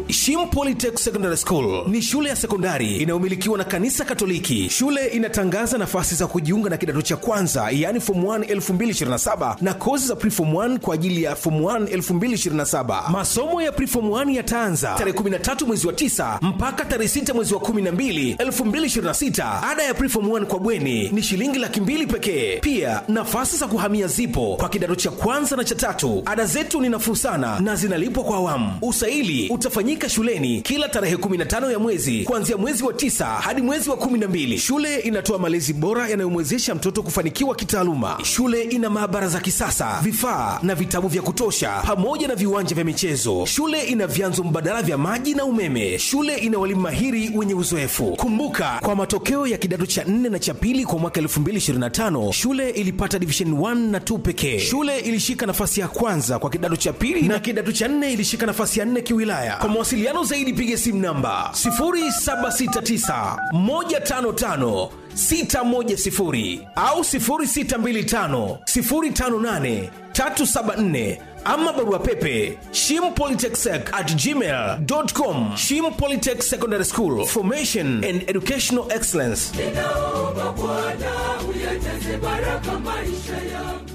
Shim Polytech Secondary School ni shule ya sekondari inayomilikiwa na kanisa Katoliki. Shule inatangaza nafasi za kujiunga na kidato cha kwanza, yaani form 1 2027 na kozi za preform 1 kwa ajili ya form 1 2027. Masomo ya preform 1 yataanza tarehe 13 mwezi wa 9 mpaka tarehe 6 mwezi wa 12 2026. Ada ya preform 1 kwa bweni ni shilingi laki mbili pekee. Pia nafasi za kuhamia zipo kwa kidato cha kwanza na cha tatu. Ada zetu ni nafuu sana na zinalipwa kwa awamu. Usaili utafanyika shuleni kila tarehe 15 ya mwezi kuanzia mwezi wa tisa hadi mwezi wa 12. Shule inatoa malezi bora yanayomwezesha mtoto kufanikiwa kitaaluma. Shule ina maabara za kisasa, vifaa na vitabu vya kutosha, pamoja na viwanja vya michezo. Shule ina vyanzo mbadala vya maji na umeme. Shule ina walimu mahiri wenye uzoefu. Kumbuka, kwa matokeo ya kidato cha 4 na cha pili kwa mwaka 2025 shule ilipata division 1 na 2 pekee. Shule ilishika nafasi ya kwanza kwa kidato cha pili na kidato cha 4 ilishika nafasi ya 4 kiwilaya. Kwa mawasiliano zaidi piga simu namba 0769 155 610 au 0625 058 374 ama barua pepe shimpolytechsec at gmail.com shim polytech secondary school formation and educational excellence ninaomba Bwana uyajaze baraka maisha yangu.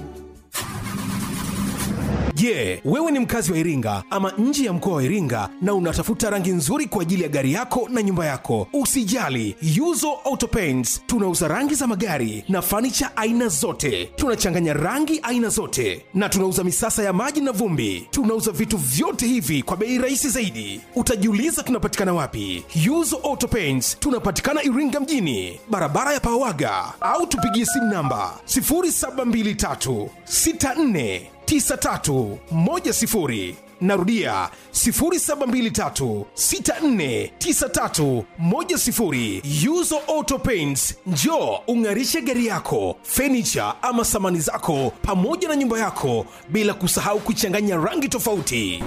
Je, wewe ni mkazi wa Iringa ama nje ya mkoa wa Iringa na unatafuta rangi nzuri kwa ajili ya gari yako na nyumba yako? Usijali, Yuzo Auto Paints tunauza rangi za magari na fanicha aina zote. Tunachanganya rangi aina zote na tunauza misasa ya maji na vumbi. Tunauza vitu vyote hivi kwa bei rahisi zaidi. Utajiuliza tunapatikana wapi? Yuzo Auto Paints tunapatikana Iringa mjini, barabara ya Pawaga, au tupigie simu namba 0723 64 9310 narudia 0723649310 yuzo auto paints njo ung'arishe gari yako fenicha ama samani zako pamoja na nyumba yako bila kusahau kuchanganya rangi tofauti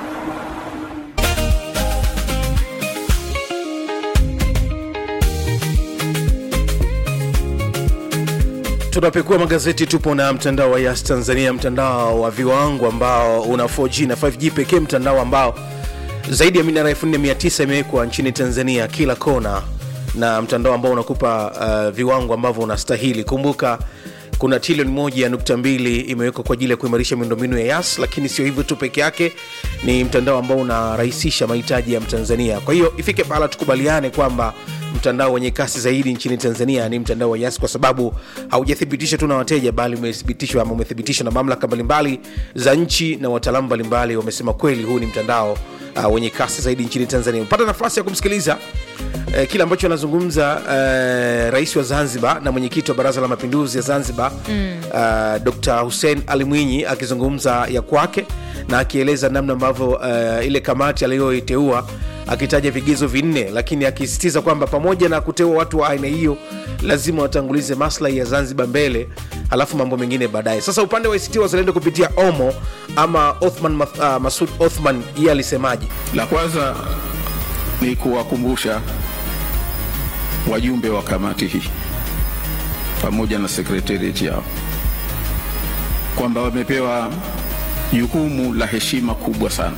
tunapekua magazeti tupo na mtandao wa yas tanzania mtandao wa viwango ambao una 4g na 5g pekee mtandao ambao zaidi ya minara 4900 imewekwa nchini tanzania kila kona na mtandao ambao unakupa uh, viwango ambavyo unastahili kumbuka kuna trilioni moja nukta mbili imewekwa kwa ajili ya kuimarisha miundombinu ya yas lakini sio hivyo tu peke yake ni mtandao ambao unarahisisha mahitaji ya mtanzania kwa hiyo ifike pahala tukubaliane kwamba mtandao wenye kasi zaidi nchini tanzania ni mtandao wa yas kwa sababu haujathibitishwa tu na wateja bali umethibitishwa ama umethibitishwa na mamlaka mbalimbali za nchi na wataalamu mbalimbali wamesema kweli huu ni mtandao uh, wenye kasi zaidi nchini tanzania pata nafasi ya kumsikiliza eh, kile ambacho anazungumza eh, rais wa zanzibar na mwenyekiti wa baraza la mapinduzi ya zanzibar mm. uh, dr hussein ali mwinyi akizungumza ya kwake na akieleza namna ambavyo uh, ile kamati aliyoiteua akitaja vigezo vinne lakini akisisitiza kwamba pamoja na kuteua watu wa aina hiyo lazima watangulize maslahi ya zanzibar mbele halafu mambo mengine baadaye sasa upande wa act wazalendo kupitia omo ama othman uh, masud othman yeye alisemaje La kwanza ni kuwakumbusha wajumbe wa kamati hii pamoja na sekretariat yao kwamba wamepewa jukumu la heshima kubwa sana,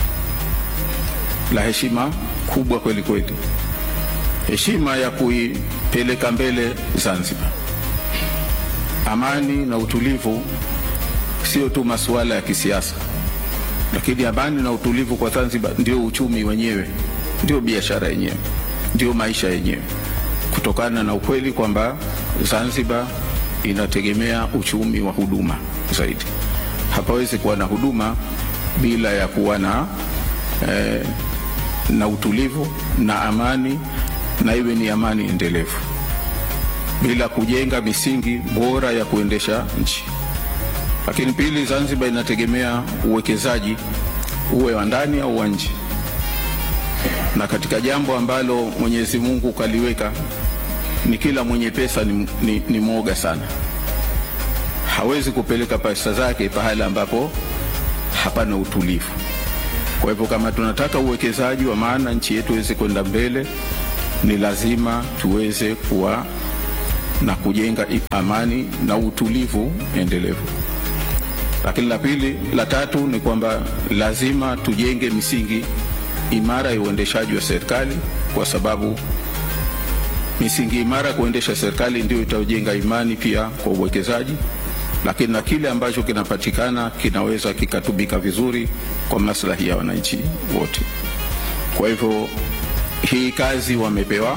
la heshima kubwa kweli kweli, heshima ya kuipeleka mbele Zanzibar. Amani na utulivu sio tu masuala ya kisiasa, lakini amani na utulivu kwa Zanzibar ndio uchumi wenyewe, ndio biashara yenyewe, ndio maisha yenyewe, kutokana na ukweli kwamba Zanzibar inategemea uchumi wa huduma zaidi. Hapawezi kuwa na huduma bila ya kuwa na eh, na utulivu na amani, na iwe ni amani endelevu, bila kujenga misingi bora ya kuendesha nchi. Lakini pili, Zanzibar inategemea uwekezaji uwe wa ndani au wa nje, na katika jambo ambalo Mwenyezi Mungu kaliweka ni kila mwenye pesa ni, ni, ni mwoga sana, hawezi kupeleka pesa zake pahala ambapo hapana utulivu. Kwa hivyo kama tunataka uwekezaji wa maana nchi yetu iweze kwenda mbele, ni lazima tuweze kuwa na kujenga amani na utulivu endelevu. Lakini la pili, la tatu ni kwamba lazima tujenge misingi imara ya uendeshaji wa serikali, kwa sababu misingi imara ya kuendesha serikali ndio itajenga imani pia kwa uwekezaji, lakini na kile ambacho kinapatikana kinaweza kikatumika vizuri kwa maslahi ya wananchi wote. Kwa hivyo hii kazi wamepewa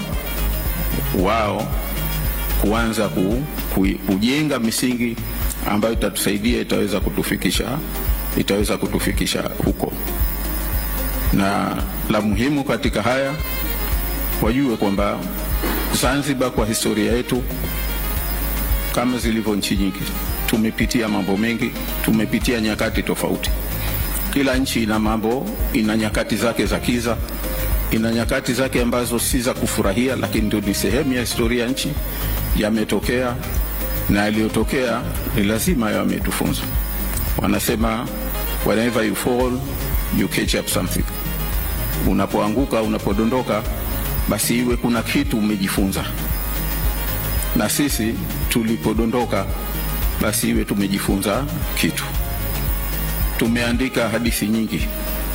wao kuanza ku, ku, kujenga misingi ambayo itatusaidia itaweza kutufikisha itaweza kutufikisha huko, na la muhimu katika haya wajue kwamba Zanzibar kwa historia yetu kama zilivyo nchi nyingi tumepitia mambo mengi, tumepitia nyakati tofauti. Kila nchi ina mambo, ina nyakati zake za kiza, ina nyakati zake ambazo si za kufurahia, lakini ndio ni sehemu ya historia ya nchi, yametokea na yaliyotokea ni lazima yametufunza. Wanasema whenever you fall you catch up something, unapoanguka unapodondoka, basi iwe kuna kitu umejifunza. Na sisi tulipodondoka, basi iwe tumejifunza kitu. Tumeandika hadithi nyingi,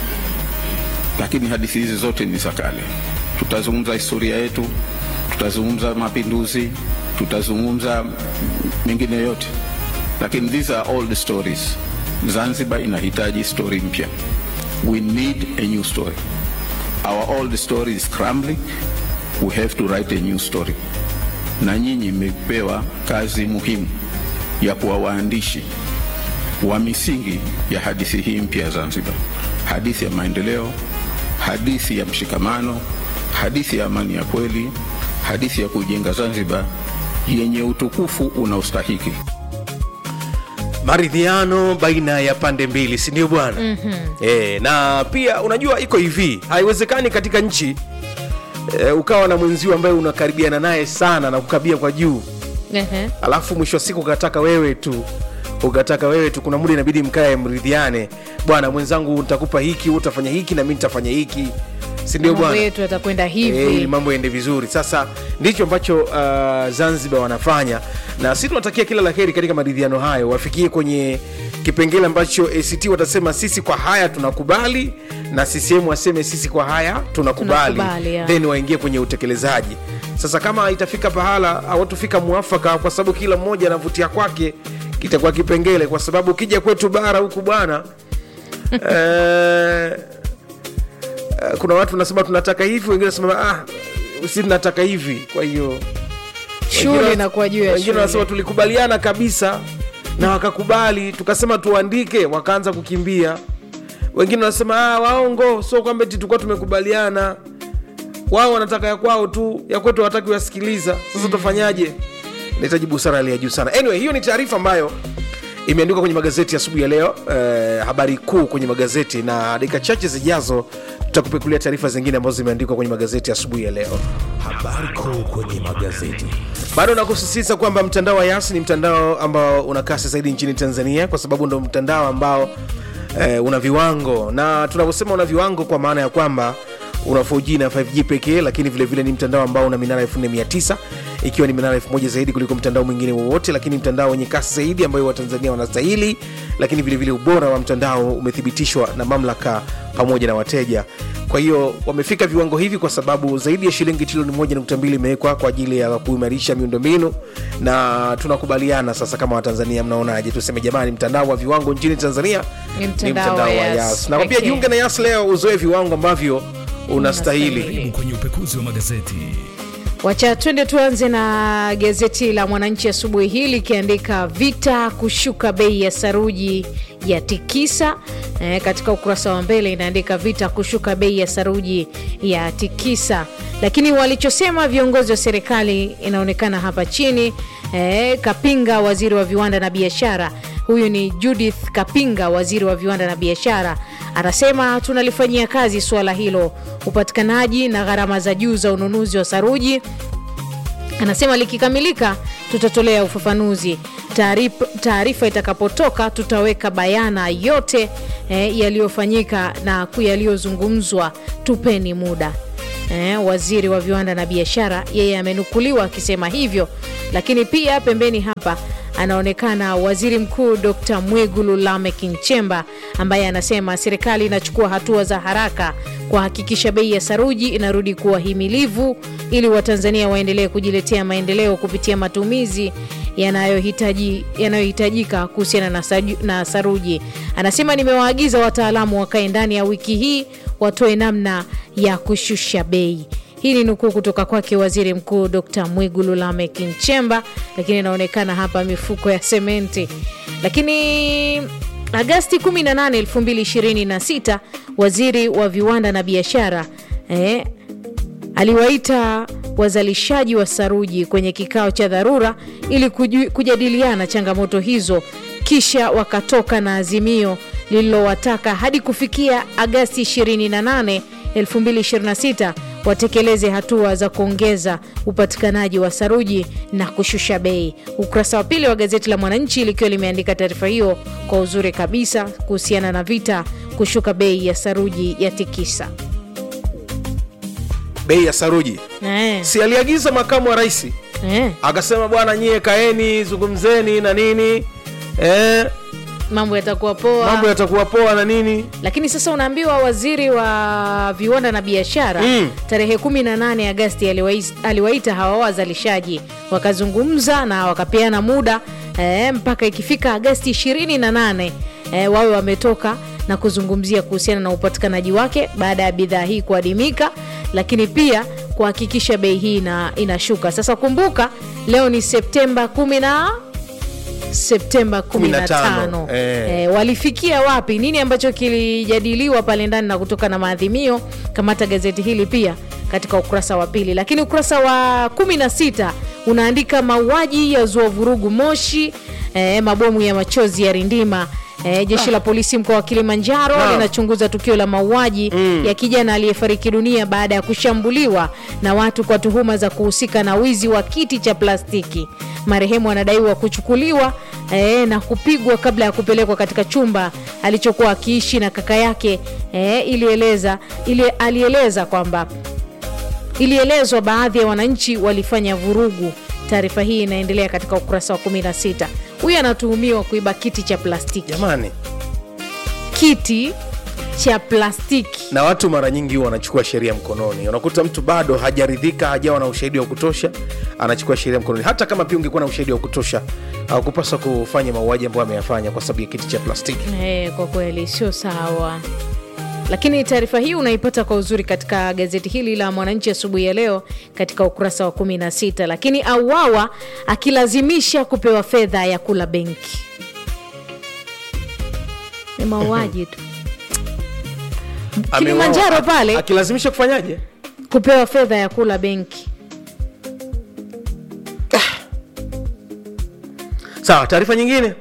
lakini hadithi hizi zote ni za kale. Tutazungumza historia yetu, tutazungumza mapinduzi, tutazungumza mengine yote, lakini these are old stories. Zanzibar inahitaji story mpya. We need a new story. Our old story is crumbling. We have to write a new story. Na nyinyi mmepewa kazi muhimu ya kuwa waandishi wa misingi ya hadithi hii mpya ya Zanzibar, hadithi ya maendeleo, hadithi ya mshikamano, hadithi ya amani ya kweli, hadithi ya kujenga Zanzibar yenye utukufu unaostahiki. maridhiano baina ya pande mbili si ndio bwana mm-hmm. e, na pia unajua iko hivi haiwezekani katika nchi e, ukawa na mwenzio ambaye unakaribiana naye sana na kukabia kwa juu Ehe. alafu mwisho wa siku ukataka wewe tu ukataka wewe tu kuna muda inabidi mkae mridhiane bwana mwenzangu nitakupa hiki wewe utafanya hiki na mi nitafanya hiki si ndio mambo bwana yetu yatakwenda Eh, hivi ili mambo yaende vizuri sasa ndicho ambacho uh, zanzibar wanafanya na si tunatakia kila la heri katika maridhiano hayo wafikie kwenye kipengele ambacho act watasema sisi kwa haya tunakubali na ccm waseme sisi kwa haya tunakubali, Tunakubali, ya. then waingie kwenye utekelezaji sasa kama itafika pahala hawatufika mwafaka kwa sababu kila mmoja anavutia kwake kitakuwa kipengele kwa sababu ukija kwetu bara huku bwana eh, Eh, kuna watu nasema tunataka hivi wengine nasema ah, si tunataka hivi kwa hiyo shule wengine- inakuwa juu ya wengine wanasema shule tulikubaliana kabisa na wakakubali tukasema tuandike wakaanza kukimbia wengine wanasema ah, waongo sio kwamba eti tulikuwa tumekubaliana wao wanataka ya kwao tu ya kwetu hawataki kuyasikiliza sasa tufanyaje nahitaji busara hali ya juu sana anyway hiyo ni taarifa ambayo imeandikwa kwenye magazeti asubuhi ya leo eh, habari kuu kwenye magazeti na dakika chache zijazo tutakupekulia taarifa zingine ambazo zimeandikwa kwenye magazeti asubuhi ya leo Habari kuu kwenye magazeti. bado nakusisitiza kwamba mtandao wa yas ni mtandao ambao una kasi zaidi nchini tanzania kwa sababu ndo mtandao ambao eh, una viwango na tunavyosema una viwango kwa maana ya kwamba una 4G na 5G pekee lakini vilevile vile ni mtandao ambao una minara 4900 ikiwa ni minara 1000 zaidi kuliko mtandao mwingine wowote lakini mtandao wenye kasi zaidi ambayo watanzania wanastahili lakini vilevile vile ubora wa mtandao umethibitishwa na mamlaka pamoja na wateja kwa hiyo wamefika viwango hivi kwa sababu zaidi ya shilingi trilioni moja nukta mbili imewekwa kwa ajili ya kuimarisha miundombinu na tunakubaliana sasa kama watanzania mnaonaje tuseme jamani mtandao wa viwango nchini tanzania Ni mtandao wa Yas nakwambia pekee. jiunge na yas leo uzoe viwango ambavyo unastahili Unastahili. Kwenye upekuzi wa magazeti. wacha twende tuanze na gazeti la mwananchi asubuhi hii likiandika vita kushuka bei ya saruji ya tikisa e, katika ukurasa wa mbele inaandika vita kushuka bei ya saruji ya tikisa lakini walichosema viongozi wa serikali inaonekana hapa chini e, kapinga waziri wa viwanda na biashara huyu ni judith kapinga waziri wa viwanda na biashara anasema tunalifanyia kazi suala hilo upatikanaji na gharama za juu za ununuzi wa saruji anasema likikamilika tutatolea ufafanuzi Taarip- taarifa itakapotoka tutaweka bayana yote eh, yaliyofanyika na ku- yaliyozungumzwa tupeni muda eh, waziri wa viwanda na biashara yeye amenukuliwa akisema hivyo lakini pia pembeni hapa anaonekana waziri mkuu Dr. Mwigulu Lameck Nchemba ambaye anasema serikali inachukua hatua za haraka kuhakikisha bei ya saruji inarudi kuwa himilivu ili Watanzania waendelee kujiletea maendeleo kupitia matumizi yanayohitaji yanayohitajika kuhusiana na, saju- na saruji. Anasema nimewaagiza wataalamu wakae ndani ya wiki hii watoe namna ya kushusha bei. Hii ni nukuu kutoka kwake waziri mkuu Dr. Mwigulu Lameck Nchemba, lakini inaonekana hapa mifuko ya sementi. Lakini Agasti 18, 2026 waziri wa viwanda na biashara eh, aliwaita wazalishaji wa saruji kwenye kikao cha dharura ili kuju- kujadiliana changamoto hizo, kisha wakatoka na azimio lililowataka hadi kufikia Agasti 28, 2026 watekeleze hatua za kuongeza upatikanaji wa saruji na kushusha bei. Ukurasa wa pili wa gazeti la Mwananchi likiwa limeandika taarifa hiyo kwa uzuri kabisa kuhusiana na vita kushuka bei ya saruji ya tikisa. bei ya saruji Eh, si aliagiza makamu wa rais eh, akasema bwana nyie kaeni zungumzeni na nini eh, mambo yatakuwa poa. mambo yatakuwa poa na nini lakini sasa unaambiwa waziri wa viwanda na biashara Mm. tarehe 18 Agasti aliwais- aliwaita hawa wazalishaji wakazungumza na wakapeana muda eh, mpaka ikifika Agasti 28 eh, wawe wametoka na kuzungumzia kuhusiana na upatikanaji wake baada ya bidhaa hii kuadimika, lakini pia kuhakikisha bei hii ina, inashuka. Sasa kumbuka leo ni Septemba 10 na Septemba 15. 15, eh. Eh, walifikia wapi? Nini ambacho kilijadiliwa pale ndani na kutoka na maadhimio? Kamata gazeti hili pia katika ukurasa wa pili, lakini ukurasa wa 16 unaandika mauaji ya zua vurugu Moshi, eh, mabomu ya machozi ya rindima Eh, jeshi la polisi mkoa wa Kilimanjaro Ah. linachunguza tukio la mauaji ya kijana aliyefariki dunia baada ya kushambuliwa na watu kwa tuhuma za kuhusika na wizi wa kiti cha plastiki. Marehemu anadaiwa kuchukuliwa eh, na kupigwa kabla ya kupelekwa katika chumba alichokuwa akiishi na kaka yake. Eh, ilieleza ili, alieleza kwamba ilielezwa baadhi ya wananchi walifanya vurugu. Taarifa hii inaendelea katika ukurasa wa 16. Huyu anatuhumiwa kuiba kiti cha plastiki jamani kiti cha plastiki na watu mara nyingi huwa wanachukua sheria mkononi unakuta mtu bado hajaridhika hajawa na ushahidi wa kutosha anachukua sheria mkononi hata kama pia ungekuwa na ushahidi wa kutosha haukupaswa kufanya mauaji ambayo ameyafanya kwa sababu ya kiti cha plastiki Eh, kwa kweli sio sawa lakini taarifa hii unaipata kwa uzuri katika gazeti hili la mwananchi asubuhi ya leo katika ukurasa wa 16 lakini auawa akilazimisha kupewa fedha ya kula benki ni mauaji tu Kilimanjaro Ameuawa, pale. akilazimisha kufanyaje kupewa fedha ya kula benki sawa taarifa nyingine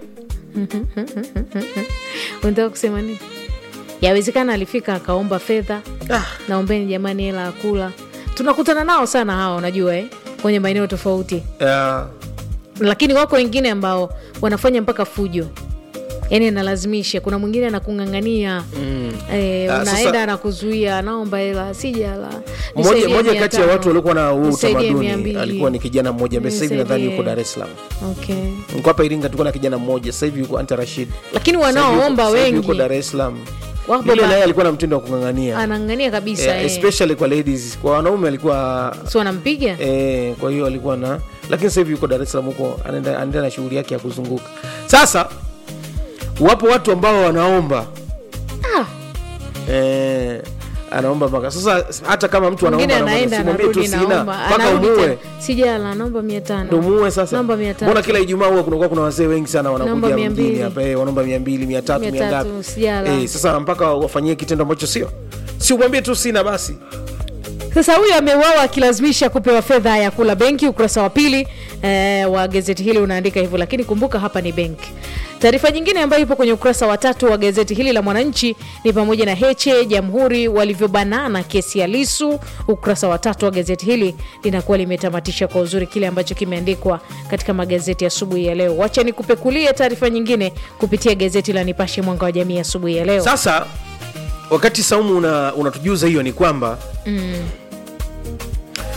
unataka kusema nini yawezekana alifika akaomba fedha ah, naombeni jamani hela ya kula tunakutana nao sana hawa unajua eh? kwenye maeneo tofauti uh, lakini wako wengine ambao wanafanya mpaka fujo yani analazimisha kuna mwingine anakung'ang'ania mm. e, Ah, unaenda sasa- anakuzuia naomba hela sijala mmoja nisaidie mmoja mia kati ya tano, watu waliokuwa na huu nisaidie mia utamaduni mbili. alikuwa ni kijana mmoja ambaye sasa hivi nadhani Nisaidie. yuko dar es salaam okay. niko hapa iringa tulikuwa na kijana mmoja sasa hivi yuko anta rashid lakini Sasa hivi yuko- wanaoomba sasa hivi yuko wengi dar es salaam Wapo yule ba- naye alikuwa na mtindo wa kung'ang'ania anang'ania kabisa yeah, eh. especially kwa ladies kwa wanaume alikuwa si wanampiga eh, kwa hiyo alikuwa na lakini sasa hivi yuko dar es salaam huko anaenda anaendelea na shughuli yake ya kuzunguka sasa wapo watu ambao wanaomba ah, eh, anaomba mpaka sasa hata kama mtu mwingine anaomba anaenda simwambie tu anarudi sina naomba mpaka anarudi umuue tena. sijala naomba mia tano ndo muue sasa Naomba mia tatu. mbona kila ijumaa huwa kunakuwa kuna wazee wengi sana Naomba wanakuja mia mjini mbili. hapa eh, wanaomba mia mbili mia tatu Mia mia tatu, ngapi sijala. eh, sasa mpaka wafanyie kitendo ambacho sio si umwambie tu sina basi Sasa huyu ameuawa akilazimisha kupewa fedha ya kula benki. Ukurasa wa pili eh, wa gazeti hili unaandika hivyo, lakini kumbuka hapa ni benki. Taarifa nyingine ambayo ipo kwenye ukurasa wa tatu wa gazeti hili la Mwananchi ni pamoja na Heche Jamhuri walivyobanana kesi ya Lisu. Ukurasa wa tatu wa gazeti hili linakuwa limetamatisha kwa uzuri kile ambacho kimeandikwa katika magazeti asubuhi ya leo. Wacha nikupekulie taarifa nyingine kupitia gazeti la Nipashe Mwanga wa Jamii asubuhi ya leo. sasa wakati saumu una- unatujuza hiyo ni kwamba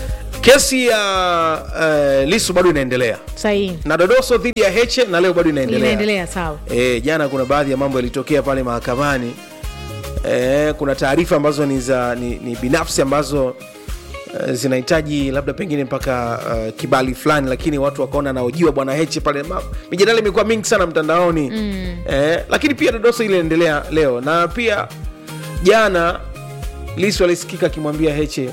kesi ya uh, lisu bado inaendelea sahihi na dodoso dhidi ya heche na leo bado inaendelea inaendelea sawa e, jana kuna baadhi ya mambo yalitokea pale mahakamani e, kuna taarifa ambazo ni za ni, ni binafsi ambazo uh, zinahitaji labda pengine mpaka uh, kibali fulani lakini watu wakaona anaojiwa bwana heche pale Ma- mijadala imekuwa mingi sana mtandaoni mm. e, lakini pia dodoso ile inaendelea leo na pia jana lisu alisikika akimwambia heche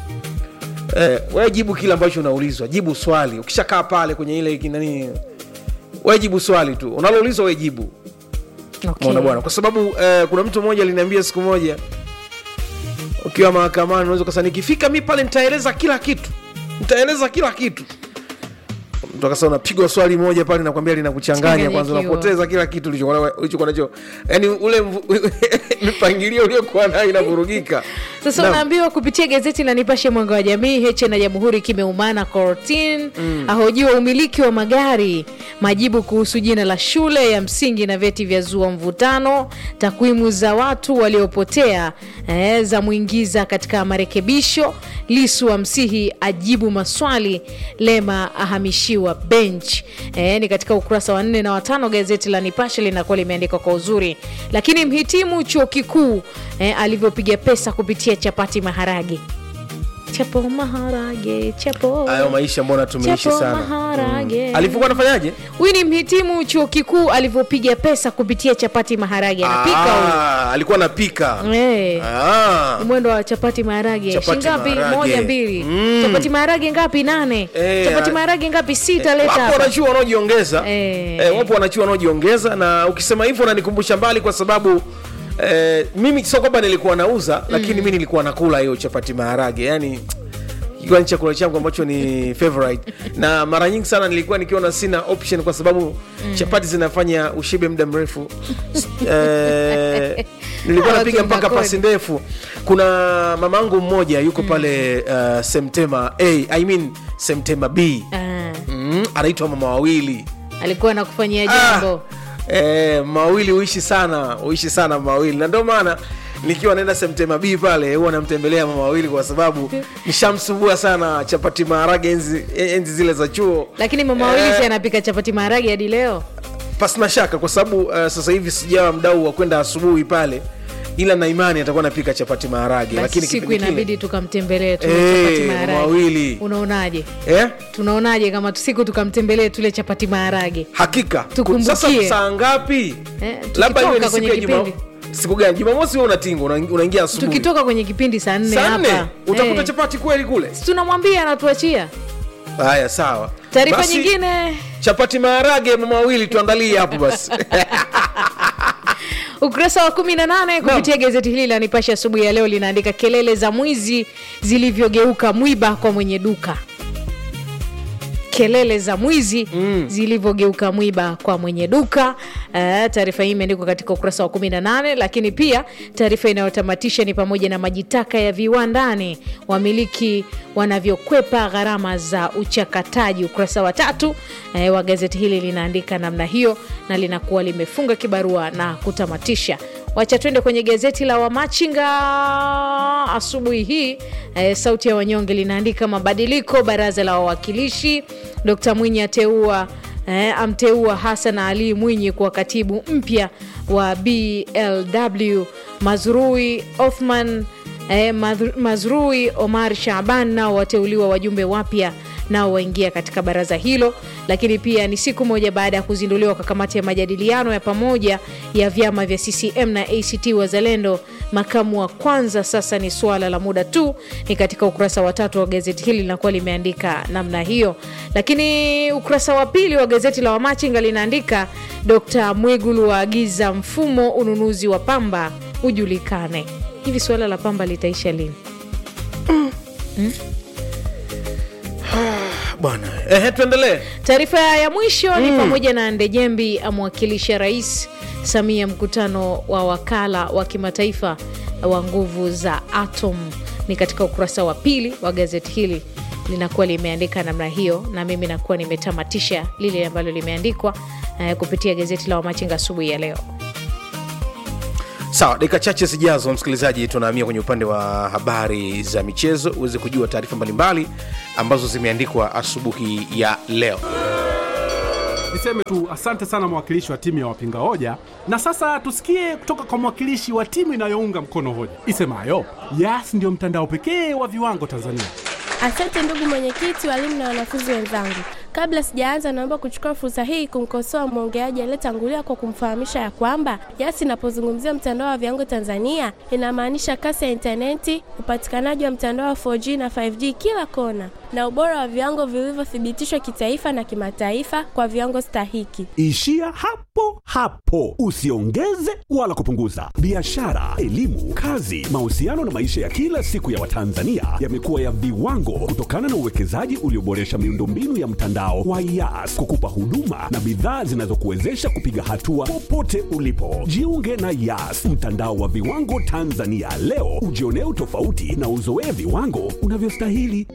eh, wewe jibu kile ambacho unaulizwa jibu swali ukishakaa pale kwenye ile nani wewe jibu swali tu unaloulizwa wewe jibu okay. Umeona bwana kwa sababu eh, kuna mtu mmoja aliniambia siku moja ukiwa mahakamani unaweza ukasema nikifika mi pale nitaeleza kila kitu nitaeleza kila kitu mtu akasema unapigwa swali moja pale nakwambia linakuchanganya kwanza Changanyikiwa. unapoteza kila kitu ulichokuwa ulichokuwa nacho yani ule mvu- mipangilio uliokuwa nayo inavurugika sasa Naam. unaambiwa kupitia gazeti la nipashe mwanga wa jamii heche na jamhuri kimeumana kortin mm. ahojiwa umiliki wa magari majibu kuhusu jina la shule ya msingi na vyeti vya zua mvutano takwimu za watu waliopotea eh, za mwingiza katika marekebisho lisu wa msihi ajibu maswali lema ahamishiwa bench eh, ni katika ukurasa wa nne na watano gazeti la nipashe linakuwa limeandikwa kwa uzuri lakini mhitimu chuo kikuu eh, alivyopiga pesa kupitia chapati maharage chapo maharage chapo hayo maisha mbona tumeishi Chapo sana maharage. alivyokuwa anafanyaje huyu ni mhitimu chuo kikuu alivyopiga pesa kupitia chapati maharage anapika huyu Ah, alikuwa anapika Eh. Ah. mwendo wa chapati maharage Chapati shingapi maharage. moja mbili Mm. chapati maharage ngapi nane Eh, chapati ah. maharage ngapi sita leta wapo hapa wanachua wanaojiongeza Eh. eh, wapo wanachua wanaojiongeza na ukisema hivyo unanikumbusha mbali kwa sababu eh, mimi sio kwamba nilikuwa nauza lakini mi nilikuwa nakula hiyo chapati maharage yani ikiwa ni chakula changu ambacho ni favorite na mara nyingi sana nilikuwa nikiona sina option kwa sababu chapati zinafanya ushibe muda mrefu eh, nilikuwa Hawa napiga mpaka tunakodi. pasi ndefu kuna mamangu mmoja yuko pale uh, semtema a I mean semtema b Ah, mm, anaitwa mama wawili alikuwa anakufanyia jambo ah, eh, mawili uishi sana uishi sana mama wawili na ndio maana nikiwa naenda semtema b pale huwa namtembelea mama wawili kwa sababu nishamsumbua sana chapati maharage enzi, enzi zile za chuo lakini mama wawili Eh, si anapika chapati maharage hadi leo pasina shaka kwa sababu uh, sasa hivi sijawa mdau wa kwenda asubuhi pale ila na imani atakuwa napika chapati maharage basi lakini siku kipindi kile- inabidi tukamtembelee tule Eh, chapati mama maharage wawili unaonaje eh? tunaonaje kama tu- siku tukamtembelee tule chapati maharage hakika Tukumbukie. sasa saa ngapi Eh, labda iwe tukitoka ni siku kwenye ya juma kipindi. siku gani jumamosi wewe unatingwa una- unaingia asubuhi tukitoka kwenye kipindi saa nne saa nne hapa utakuta Eh, chapati kweli kule si tunamwambia anatuachia haya sawa taarifa Basi, nyingine chapati maharage mama wawili tuandalie hapo basi ukurasa wa 18 kupitia gazeti hili la nipashe asubuhi ya leo linaandika kelele za mwizi zilivyogeuka mwiba kwa mwenye duka kelele za mwizi mm. zilivyogeuka mwiba kwa mwenye duka uh, taarifa hii imeandikwa katika ukurasa wa 18 lakini pia taarifa inayotamatisha ni pamoja na majitaka ya viwandani wamiliki wanavyokwepa gharama za uchakataji ukurasa wa tatu eh, wa gazeti hili linaandika namna hiyo na linakuwa limefunga kibarua na kutamatisha wacha twende kwenye gazeti la wamachinga asubuhi hii eh, sauti ya wanyonge linaandika mabadiliko baraza la wawakilishi dkt mwinyi ateua eh, amteua hasan ali mwinyi kuwa katibu mpya wa blw mazrui othman eh, Madhr- mazrui omar shaban nao wateuliwa wajumbe wapya nao waingia katika baraza hilo lakini pia ni siku moja baada ya kuzinduliwa kwa kamati ya majadiliano ya pamoja ya vyama vya ccm na act wazalendo makamu wa kwanza sasa ni suala la muda tu ni katika ukurasa wa tatu wa gazeti hili linakuwa limeandika namna hiyo lakini ukurasa wa pili wa gazeti la wamachinga linaandika dkt mwigulu waagiza mfumo ununuzi wa pamba ujulikane hivi suala la pamba litaisha lini bwana ehe tuendelee taarifa ya mwisho ni pamoja na ndejembi amwakilisha rais samia mkutano wa wakala wa kimataifa wa nguvu za atom ni katika ukurasa wa pili wa gazeti hili linakuwa limeandika namna hiyo na mimi nakuwa nimetamatisha lile ambalo limeandikwa eh, kupitia gazeti la wamachinga asubuhi ya leo sawa dakika chache zijazo msikilizaji tunahamia kwenye upande wa habari za michezo uweze kujua taarifa mbalimbali ambazo zimeandikwa asubuhi ya leo Niseme tu asante sana mwakilishi wa timu ya wapinga hoja, na sasa tusikie kutoka kwa mwakilishi wa timu inayounga mkono hoja isemayo Yas ndio mtandao pekee wa viwango Tanzania. Asante ndugu mwenyekiti, walimu na wanafunzi wenzangu. Kabla sijaanza, naomba kuchukua fursa hii kumkosoa mwongeaji aliyetangulia kwa kumfahamisha ya kwamba Yas inapozungumzia mtandao wa viwango Tanzania inamaanisha kasi ya intaneti, upatikanaji wa mtandao wa 4G na 5G kila kona, na ubora wa viwango vilivyothibitishwa kitaifa na kimataifa kwa viwango stahiki. Ishia hapo hapo, usiongeze wala kupunguza. Biashara, elimu, kazi, mahusiano na maisha ya kila siku ya Watanzania yamekuwa ya viwango kutokana na uwekezaji ulioboresha miundombinu ya mtandao wa Yas kukupa huduma na bidhaa zinazokuwezesha kupiga hatua popote ulipo. Jiunge na Yas, mtandao wa viwango Tanzania leo, ujionee utofauti na uzoee viwango unavyostahili.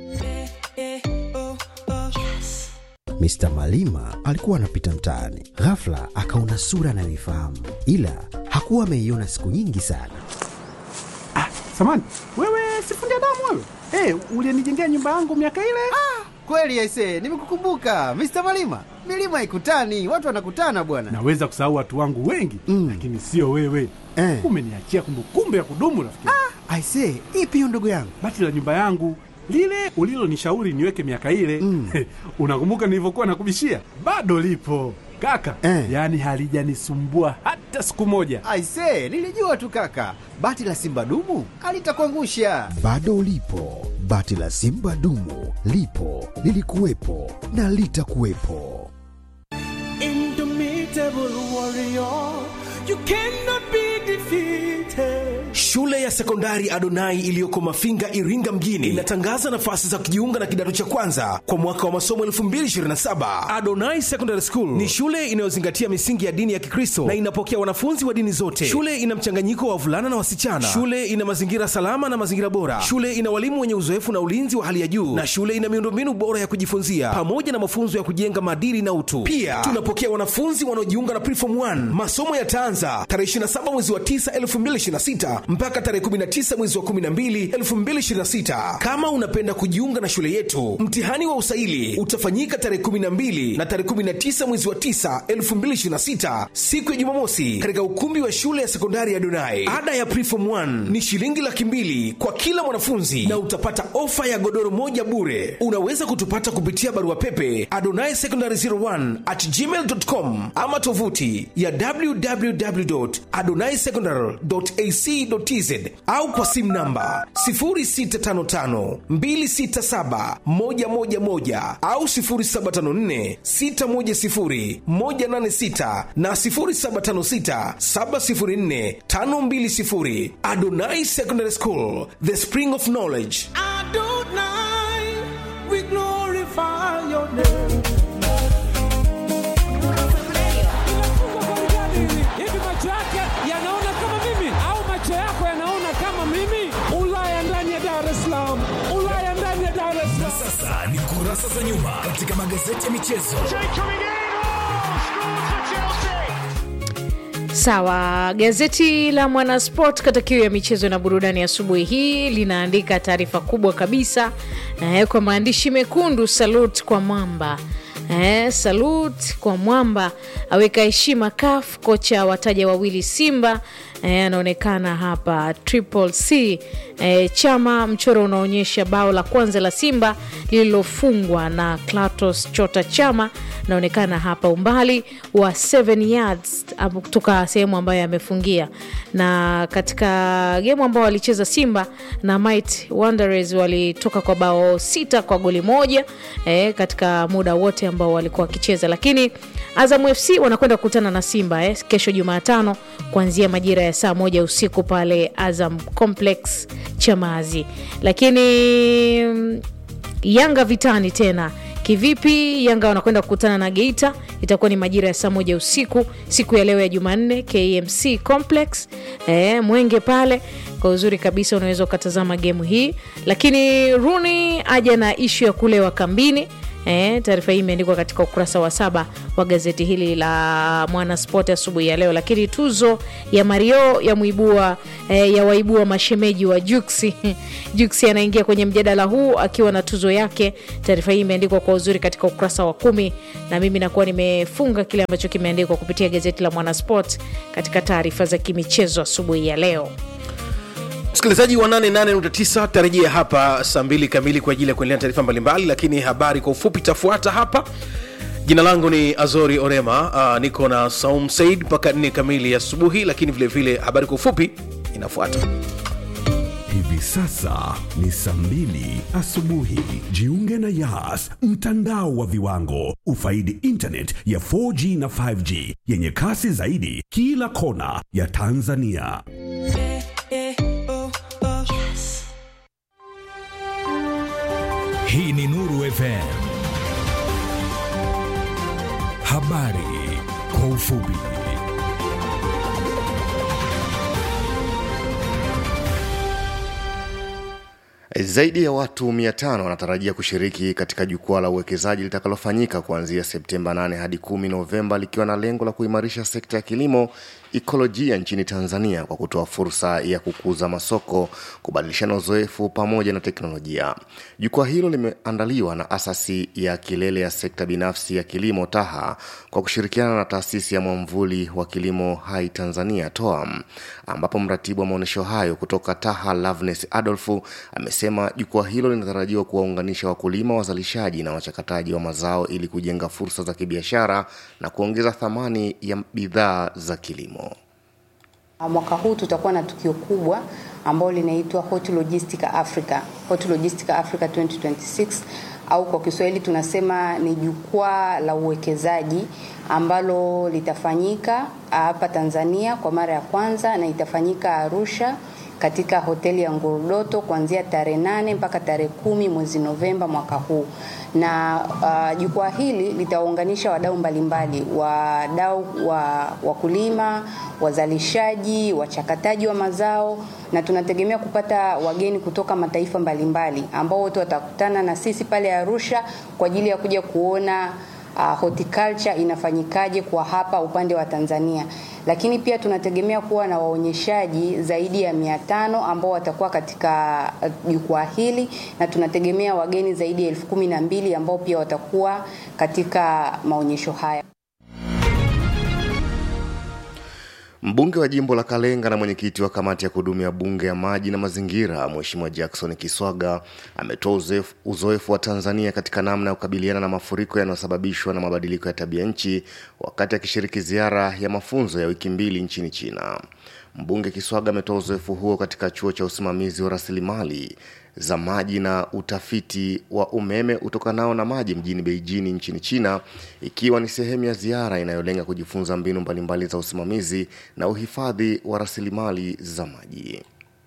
Mr. Malima alikuwa anapita mtaani, ghafla akaona sura anayoifahamu, ila hakuwa ameiona siku nyingi sana. Samani wewe, sifundi damu wewe, hey, ulienijengea nyumba yangu miaka ile. Kweli aise, nimekukumbuka Mr. Malima. Milima ikutani, watu wanakutana bwana. Naweza kusahau watu wangu wengi Mm. lakini sio wewe Eh. umeniachia kumbukumbu ya kudumu rafiki. Aise, ipi hiyo ndugu yangu? Bati la nyumba yangu lile ulilonishauri niweke miaka ile Mm. unakumbuka nilivyokuwa nakubishia? Bado lipo kaka Eh. yaani halijanisumbua hata siku moja. Aise, nilijua tu kaka, bati la simba dumu alitakuangusha. Bado ulipo, bati la Simba dumu lipo, lilikuwepo na litakuwepo. shule ya sekondari adonai iliyoko mafinga iringa mjini inatangaza nafasi za kujiunga na kidato cha kwanza kwa mwaka wa masomo 227 adonai secondary school ni shule inayozingatia misingi ya dini ya kikristo na inapokea wanafunzi wa dini zote shule ina mchanganyiko wa wavulana na wasichana shule ina mazingira salama na mazingira bora shule ina walimu wenye uzoefu na ulinzi wa hali ya juu na shule ina miundombinu bora ya kujifunzia pamoja na mafunzo ya kujenga maadili na utu pia tunapokea wanafunzi wanaojiunga na preform 1 masomo yataanza tarehe 27 mwezi wa 9 2026 mpaka tarehe 19 mwezi wa 12 2026 kama unapenda kujiunga na shule yetu mtihani wa usaili utafanyika tarehe 12 na tarehe 19 mwezi wa 9 2026 siku ya jumamosi katika ukumbi wa shule ya sekondari ya donai ada ya preform 1 ni shilingi laki mbili kwa kila mwanafunzi na utapata ofa ya godoro moja bure unaweza kutupata kupitia barua pepe adonai secondary 01 at gmail.com ama tovuti ya www.adonaisecondary.ac.tz au kwa simu namba 0655267111 au 0754610186 na 0756704520 Adonai Secondary School the spring of knowledge hivi macho yake yanaona kama mimi au macho yako yanaona kama mimi ulaya ndani ya dar es salaam ulaya ndani ya dar es salaam Sasa ni kurasa za nyuma katika magazeti ya michezo. Sawa, gazeti la Mwanasport kata kiu ya michezo na burudani asubuhi hii linaandika taarifa kubwa kabisa eh, kwa maandishi mekundu, salute kwa mwamba eh, salute kwa mwamba, aweka heshima CAF, kocha wataja wawili Simba eh, anaonekana hapa Triple C eh, chama mchoro unaonyesha bao la kwanza la Simba lililofungwa na Klatos Chota Chama naonekana hapa umbali wa 7 yards hapo kutoka sehemu ambayo amefungia, na katika gemu ambao walicheza Simba na Might Wanderers walitoka kwa bao sita kwa goli moja eh, katika muda wote ambao walikuwa wakicheza, lakini Azam FC wanakwenda kukutana na Simba eh, kesho Jumatano kuanzia majira ya saa moja usiku pale Azam Complex Chamazi, lakini mm, Yanga vitani tena kivipi? Yanga wanakwenda kukutana na Geita, itakuwa ni majira ya saa moja usiku siku ya leo ya Jumanne, KMC Complex e, Mwenge pale. Kwa uzuri kabisa unaweza ukatazama gemu hii, lakini Rooney aja na ishu ya kulewa kambini Eh, taarifa hii imeandikwa katika ukurasa wa saba wa gazeti hili la Mwanaspoti asubuhi ya leo. Lakini tuzo ya Mario ya muibua eh, ya waibua mashemeji wa Juksi. Juksi anaingia kwenye mjadala huu akiwa na tuzo yake. Taarifa hii imeandikwa kwa uzuri katika ukurasa wa kumi, na mimi nakuwa nimefunga kile ambacho kimeandikwa kupitia gazeti la Mwanasport katika taarifa za kimichezo asubuhi ya leo. msikilizaji wa 88.9 tarejea hapa saa mbili kamili kwa ajili ya kuendelea na taarifa mbalimbali lakini habari kwa ufupi itafuata hapa jina langu ni azori orema uh, niko na saum said mpaka 4 kamili asubuhi lakini vilevile vile habari kwa ufupi inafuata Hivi sasa ni saa mbili asubuhi. Jiunge na Yas, mtandao wa viwango. Ufaidi internet ya 4G na 5G yenye kasi zaidi kila kona ya Tanzania. Hii ni Nuru FM. Habari kwa ufupi. Zaidi ya watu 500 wanatarajia kushiriki katika jukwaa la uwekezaji litakalofanyika kuanzia Septemba 8 hadi 10 Novemba likiwa na lengo la kuimarisha sekta ya kilimo ikolojia nchini Tanzania kwa kutoa fursa ya kukuza masoko, kubadilishana uzoefu pamoja na teknolojia. Jukwaa hilo limeandaliwa na asasi ya kilele ya sekta binafsi ya kilimo TAHA kwa kushirikiana na taasisi ya mwamvuli wa kilimo hai Tanzania TOAM, ambapo mratibu wa maonyesho hayo kutoka TAHA Loveness Adolfu amesema jukwaa hilo linatarajiwa kuwaunganisha wakulima, wazalishaji na wachakataji wa mazao ili kujenga fursa za kibiashara na kuongeza thamani ya bidhaa za kilimo. Mwaka huu tutakuwa na tukio kubwa ambalo linaitwa Hot Logistic Africa, Hot Logistic Africa 2026 au kwa Kiswahili tunasema ni jukwaa la uwekezaji ambalo litafanyika hapa Tanzania kwa mara ya kwanza na itafanyika Arusha katika hoteli ya Ngurudoto kuanzia tarehe nane mpaka tarehe kumi mwezi Novemba mwaka huu na uh, jukwaa hili litaunganisha wadau mbalimbali, wadau wa wakulima, wazalishaji, wachakataji wa mazao, na tunategemea kupata wageni kutoka mataifa mbalimbali ambao wote watakutana na sisi pale Arusha kwa ajili ya kuja kuona uh, horticulture inafanyikaje kwa hapa upande wa Tanzania lakini pia tunategemea kuwa na waonyeshaji zaidi ya mia tano ambao watakuwa katika jukwaa hili na tunategemea wageni zaidi ya elfu kumi na mbili ambao pia watakuwa katika maonyesho haya. Mbunge wa jimbo la Kalenga na mwenyekiti wa kamati ya kudumu ya bunge ya maji na mazingira, Mheshimiwa Jackson Kiswaga ametoa uzoefu, uzoefu wa Tanzania katika namna ya kukabiliana na mafuriko yanayosababishwa na mabadiliko ya tabia nchi wakati akishiriki ziara ya mafunzo ya wiki mbili nchini China. Mbunge Kiswaga ametoa uzoefu huo katika chuo cha usimamizi wa rasilimali za maji na utafiti wa umeme utokanao na maji mjini Beijing nchini China, ikiwa ni sehemu ya ziara inayolenga kujifunza mbinu mbalimbali za usimamizi na uhifadhi wa rasilimali za maji.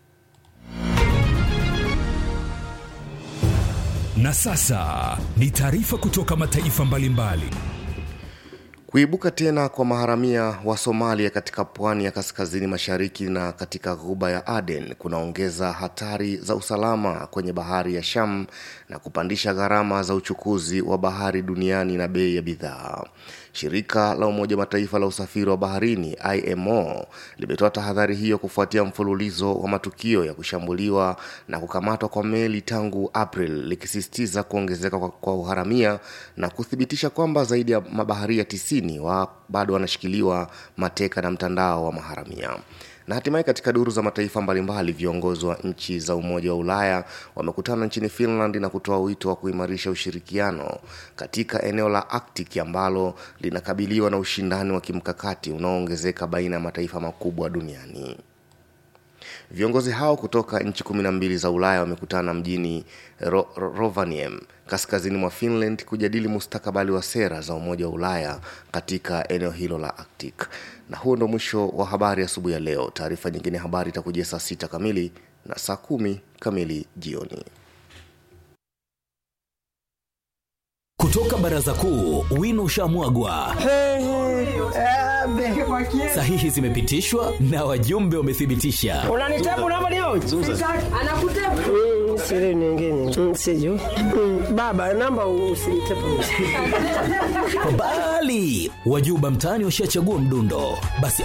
Na sasa ni taarifa kutoka mataifa mbalimbali. Kuibuka tena kwa maharamia wa Somalia katika pwani ya kaskazini mashariki na katika ghuba ya Aden kunaongeza hatari za usalama kwenye bahari ya Sham na kupandisha gharama za uchukuzi wa bahari duniani na bei ya bidhaa. Shirika la Umoja Mataifa la usafiri wa baharini IMO limetoa tahadhari hiyo kufuatia mfululizo wa matukio ya kushambuliwa na kukamatwa kwa meli tangu April, likisisitiza kuongezeka kwa, kwa uharamia na kuthibitisha kwamba zaidi ya mabaharia tisini wa bado wanashikiliwa mateka na mtandao wa maharamia na hatimaye katika duru za mataifa mbalimbali viongozi wa nchi za umoja wa ulaya wamekutana nchini finland na kutoa wito wa kuimarisha ushirikiano katika eneo la arctic ambalo linakabiliwa na ushindani wa kimkakati unaoongezeka baina ya mataifa makubwa duniani viongozi hao kutoka nchi kumi na mbili za ulaya wamekutana mjini Ro Ro rovaniemi kaskazini mwa finland kujadili mustakabali wa sera za umoja wa ulaya katika eneo hilo la arctic na huo ndo mwisho wa habari asubuhi ya leo taarifa nyingine ya habari itakujia saa sita kamili na saa kumi kamili jioni kutoka baraza kuu wino ushamwagwa sahihi zimepitishwa na wajumbe wamethibitisha unanitabu namba leo siri nyingine Mm, sijui Mm, baba namba usinitepe Bali wajuba mtaani washachagua mdundo, basi